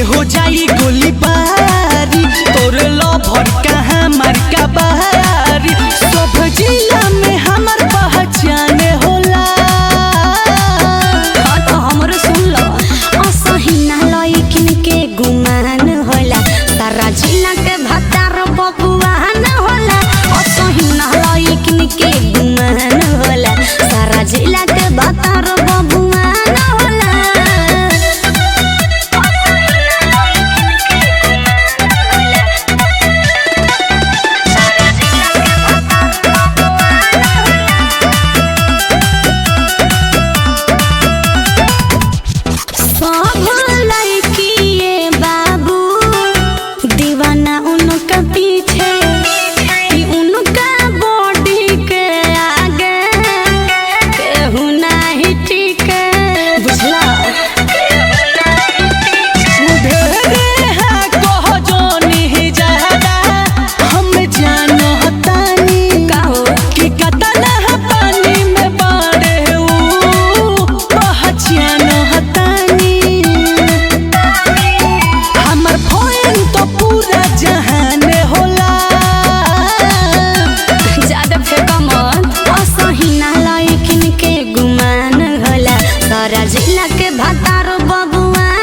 हो जाई गोली बारी तोर लभर कहाँ मारका बारी सब जिला में हमर पहचान होला हाँ तो हमरो सुन लो असहिना लइकिन के गुमान होला सारा जिला के भतार बबुआन होला असहिना लइकिन के गुमान होला सारा जिला के भतार बबुआन होला सब लड़किए बाबू दीवाना उनका पीछे कि उनका बॉडी के आगे केहू नहीं टिके बुझला ढेरे हाँ कह जोनी ज्यादा हम जानो हतानी का हो कि कतना पानी में बाड़े ऊ पहचान हतानी हमर फोन तो पूरा जहान होला ज्यादा फेंका मत असहिना लइकिन के गुमान होला सारा जिला के भतार बबुआ